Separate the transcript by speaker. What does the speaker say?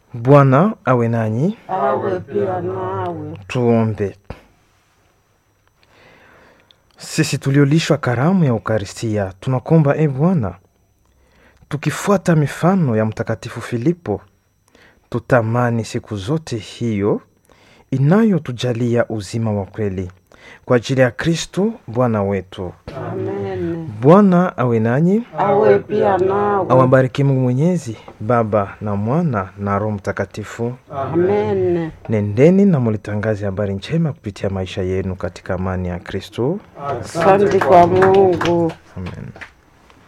Speaker 1: Bwana awe nanyi.
Speaker 2: awe pia nawe.
Speaker 1: Tuombe. Sisi tuliolishwa karamu ya Ukaristia, tunakuomba e Bwana, tukifuata mifano ya Mtakatifu Filipo, tutamani siku zote hiyo inayotujalia uzima wa kweli kwa ajili ya Kristo Bwana wetu.
Speaker 2: Amen.
Speaker 1: Bwana awe nanyi,
Speaker 2: Awe pia nawe.
Speaker 1: awabariki Mungu Mwenyezi, Baba na Mwana na Roho Mtakatifu.
Speaker 2: Amen.
Speaker 1: Nendeni na mulitangaze habari njema kupitia maisha yenu katika amani ya Kristo.
Speaker 2: Asante kwa Mungu.
Speaker 1: Amen.